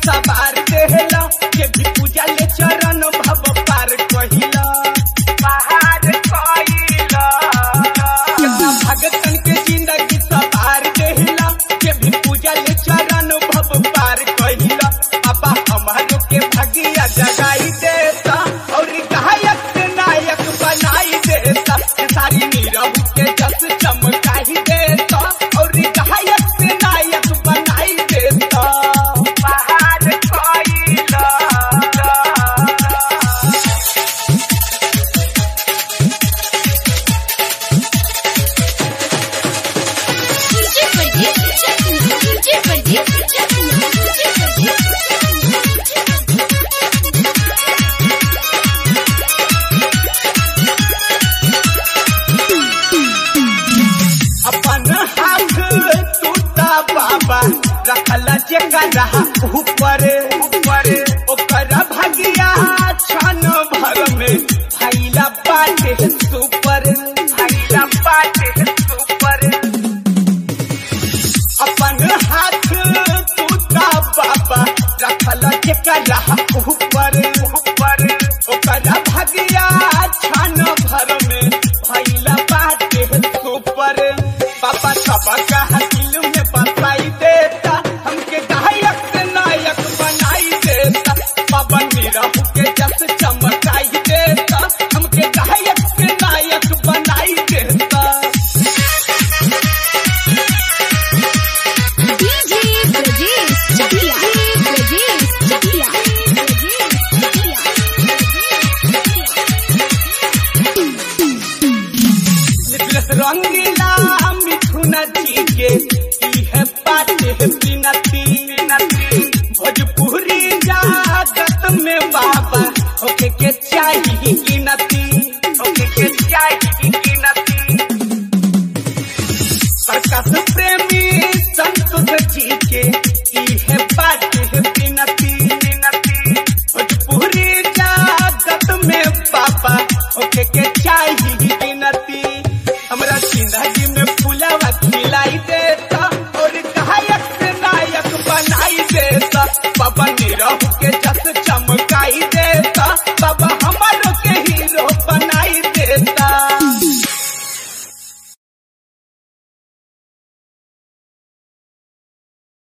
सवार देहला के भी पूजा ले चरण भव पार कहिला पहाड़ कहिला कितना भगतन के जिंदगी सवार देहला के भी पूजा ले चरण भव पार कहिला पापा हमारो के भगिया जगाई देता और गायक से नायक बनाई देता सारी नीरव के जस चमकाई देता और गायक से नायक बनाई देता पहाड़ कोइला DJ Pradeep Chakna, DJ Pradeep Chakna, DJ Pradeep अपन हाथ टूटा बाबा रखला जगह ऊपर ऊपर ओकर भगिया छन भर में फैला बाटे सुपर फैला बाटे सुपर अपन हाथ टूटा बाबा रखला जगह ऊपर ऊपर ओकर भगिया छन भर में फैला बाटे सुपर पापा सबका दिल में बताई देता हमके गायक से नायक बनाई देता बाबा नीरव के जस चमकाई देता हमके गायक से नायक बनाई देता DJ Pradeep Chakla, Pradeep Chakla, निकलस रंगीला मिथुन जी के ई है पाटे बिनती भोजपुरी जागत में बाबा ओके के चाहिए गिनती ओके के चाहिए गिनती प्रकाश प्रेमी संतोष जी के ई है बाटे बिनती भोजपुरी जागत में बाबा ओके के चाहिए गिनती हमरा जिंदगी में फुलावा खिलाई देता और गायक से नायक बनाई देता बाबा निरहु के